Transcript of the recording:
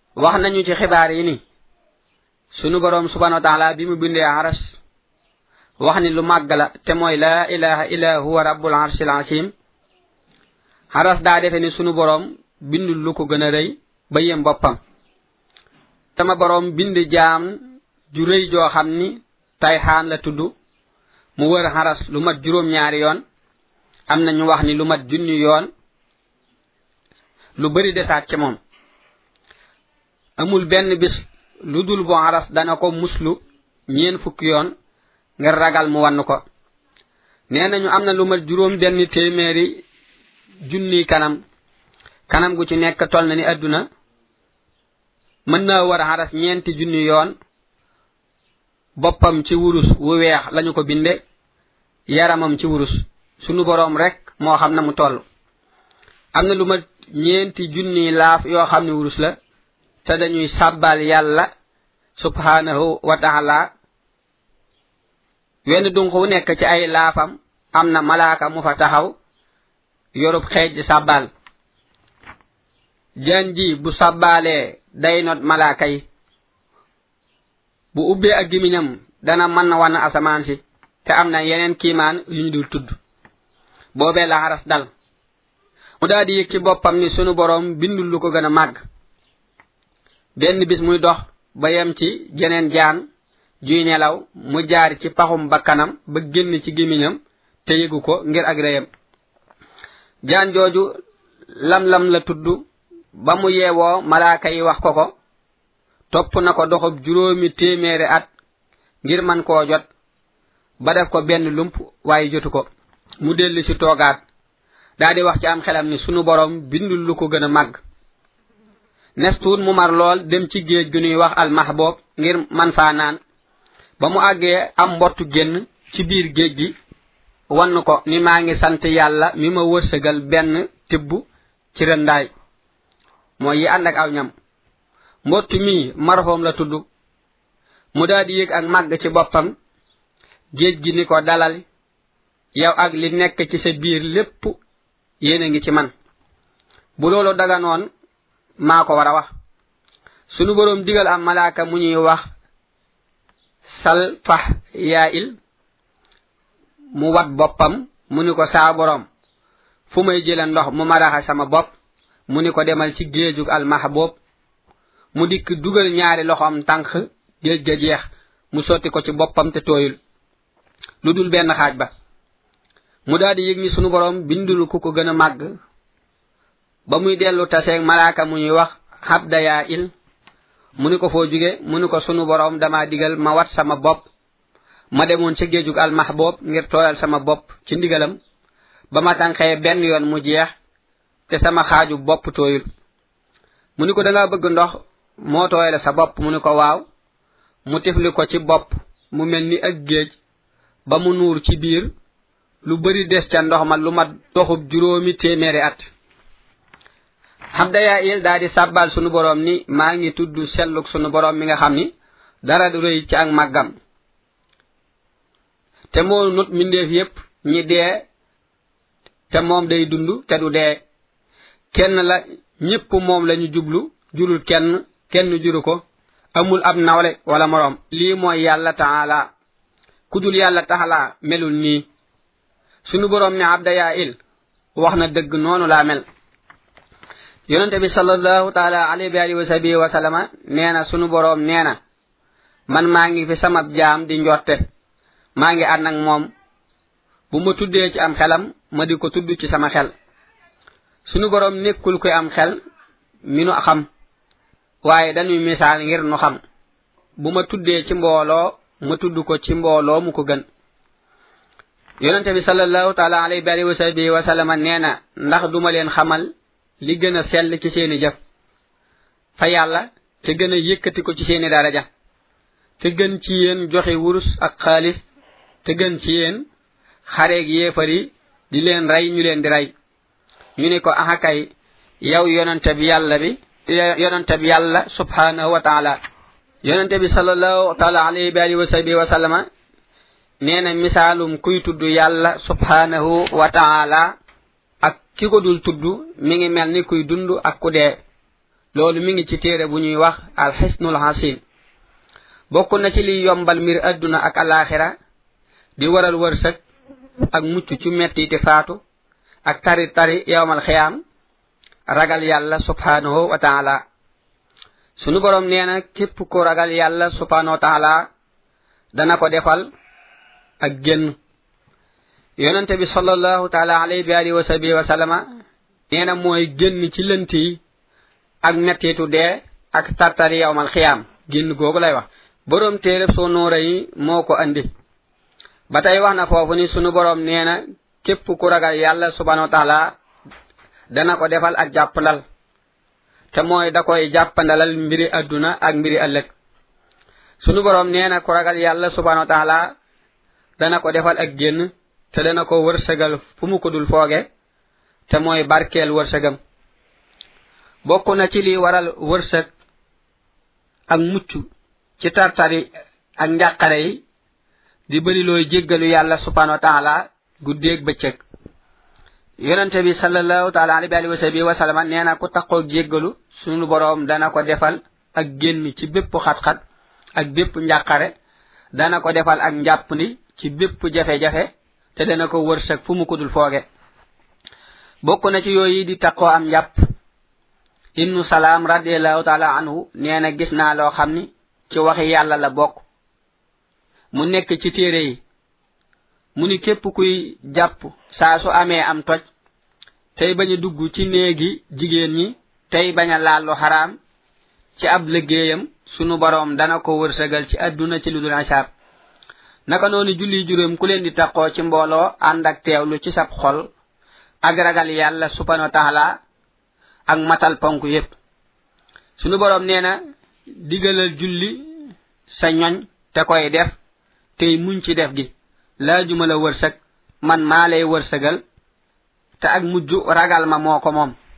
wax nañu ci xibaar yi ni sunu boroom subhanahu wa taala bi mu bindee aras wax ni lu màgg la te mooy laa ilaha illa huwa rabbul arshil azim aras daa defe ni sunu boroom bindul lu ko gën a rëy ba yem boppam sama boroom bind jaam ju rëy joo xam ni tayxaan la tudd mu wër xaras lu mat juróom-ñaari yoon am na ñu wax ni lu mat junni yoon lu bari desaat ci moom amul benn bis lu dul bu xaras dana ko muslu ñeen fukki yoon ngir ragal mu wann ko nee nañu am na lu mat juróom benn téeméeri junni kanam kanam gu ci nekk tol na ni àdduna mën naa war xaras ñeenti junni yoon boppam ci wurus wu weex lañu ko binde yaramam ci wurus sunu boroom rek moo xam na mu toll am na lu ma ñeenti junni laaf yoo xam ne wurus la te dañuy sàbbal yàlla subhanahu wa taala wenn dunq wu nekk ci ay laafam am na malaaka mu fa taxaw yorub xeej di sàbbal jaan ji bu sàbbaalee day not malaaka yi bu ubbee ak gimiñam dana mën na wan asamaan si te am na yeneen kiimaan yu ñu dul tudd boobee la xaras dal mu daal di yëg ci boppam ni sunu boroom bindul lu ko gën a màgg benn bis muy dox ba yem ci jeneen jaan juy nelaw mu jaar ci paxum bakkanam ba génn ci gimiñam te yëgu ko ngir ak réyam jaan jooju lam-lam la tudd ba mu yeewoo malaaka yi wax ko ko topp na ko doxub juróomi téeméeri at ngir man koo jot ba def ko benn lump waaye jotu ko mu dellu ci toogaat daa di wax ci am xelam ni sunu borom bindul lu ko gën a màgg nestuut mu mar lool dem ci géej gu ñuy wax almahboob ngir man faa naan ba mu àggee am mbottu génn ci biir géej gi wann ko ni maa ngi sant yàlla mi ma wërsëgal benn tibb ci rëndaay mooy yi ànd ak aw ñam mbott mii marfoom la tudd mu daal di yëg ak màgg ci boppam géej gi ni ko dalal yow ak li nekk ci sa biir lépp yéen a ngi ci man bu loolu daganoon maa ko war a wax sunu boroom digal am malaaka mu ñuy wax sal fax yaa il mu wat boppam mu ni ko saa boroom fu may jële ndox mu maraxa sama bopp mu ni ko demal ci géejug almahboob mu dikk dugal ñaari loxoom tànk géej ga jeex mu sotti ko ci boppam te tooyul lu dul benn xaaj ba mu daal di yëg ni sunu boroom bindul ku ko gën a màgg ba muy dellu taseeg malaaka mu ñuy wax xabdayaa il mu ni ko foo jóge mu ni ko sunu boroom dama digal ma wat sama bopp ma demoon ca géejug almahboob ngir tooyal sama bopp ci ndigalam ba ma tànqee benn yoon mu jeex te sama xaaju bopp tooyul mu ni ko da nga bëgg ndox moo tooyale sa bopp mu ni ko waaw mu tifli ko ci bopp mu mel ni ak géej ba mu nuur ci biir lu bari des ca ndox ma lu mat doxub juróomi téeméeri at xabdayaa il daa di sàbbal sunu boroom ni maa ngi tudd selluk sunu boroom mi nga xam ni dara du rëy ci ak màggam te moo nut mbindeef yépp ñi dee te moom day dund te du dee kenn la ñépp moom lañu jublu jurul kenn kenn juru ko amul ab nawle wala moroom lii mooy yàlla taala kudul yàlla taxalaa melul nii sunu boroom ne abdayaa il wax na dëgg noonu laa mel yonente bi sallallahu taala alayhi wa alihi wa sahbihi wa sallama nee na sunu boroom nee na man maa ngi fi sama jaam di njorte maa ngi ànd ak moom bu ma tuddee ci am xelam ma di ko tudd ci sama xel sunu boroom nekkul koy am xel mi nu xam waaye dañuy misaal ngir nu xam bu ma tuddee ci mbooloo ma tudd ko ci mbooloo mu ko gën yonente bi sallallahu taala alayhi wa sahbihi wa sallama nee na ndax duma leen xamal li gën a sell ci seeni jëf fa yàlla te gën a yëkkati ko ci seeni daraja te gën ci yéen joxe wurus ak xaalis te gën ci yéen xareeg yéefar yi di leen rey ñu leen di rey ñu ne ko axakay yow yonente bi yàlla bi yonente bi yàlla subhanahu wa taala yonente bi sallallahu taala alayhi wa alihi wa sahbihi wa sallama nee na misaalum kuy tudd yàlla subhanahu wa taala ak ki ko dul tudd mi ngi mel ni kuy dund ak ku dee loolu mi ngi ci téere bu ñuy wax alxisnul hasin bokk na ci liy yombal mbir adduna ak alaxira di waral wërsëg ak mucc ci metti te faatu ak tari tari yowmal xiyaam ragal yàlla subhanahu wa taala sunu borom nee na képp ku ragal yàlla subhanahu wa taala dana ko defal ak génn yonente bi sallallahu taala alayhi bi alihi wa sahbihi wa sallama nee na mooy génn ci lënt yi ak mettitu dee ak tartari yowmal xiyaam génn googu lay wax borom téereb soo noora yi moo ko andi ba tey wax na foofu ni sunu borom nee na képp ku ragal yàlla subhanahu wa taala dana ko defal ak jàppandal te mooy da koy jàppandalal mbiri adduna ak mbiri ëllëg sunu borom nee na ku ragal yàlla subhanahu wa taala dana ko defal ak génn te dana ko wërsëgal fu mu ko dul fooge te mooy barkeel wërsëgam bokk na ci li waral wërsëg ak mucc ci tartari ak njàqare yi di bëri looy jéggalu yàlla subhanahu wa taala guddeeg bëccëg yonente bi sallallahu taala alayhi wa sahbihi wa sallama nee na ku taqoo jéggalu sunu boroom dana ko defal ak génn ci bépp xat-xat ak bépp njàqare dana ko defal ak njàppandi ci bépp jafe-jafe te dana ko wërsëg fu mu ko dul fooge bokk na ci yooyu di taqoo am njàpp ibnu salaam radiallahu taala anhu nee na gis naa loo xam ni ci waxi yàlla la bokk mu nekk ci téere yi mu ni képp kuy jàpp saa su amee am toj tey bañ a dugg ci néegi jigéen ñi tey bañ a laal lu xaraam ci ab liggéeyam sunu boroom dana ko wërsëgal ci àdduna ci lu dul asaab naka noonu julli juróom ku leen di taqoo ci mbooloo ànd ak teewlu ci sab xol ak ragal yàlla subhanahu wa taala ak matal ponk yépp sunu boroom nee na digalal julli sa ñoñ te koy def tey muñ ci def gi laajuma la wërsëg man maa lay wërsëgal te ak mujj ragal ma moo ko moom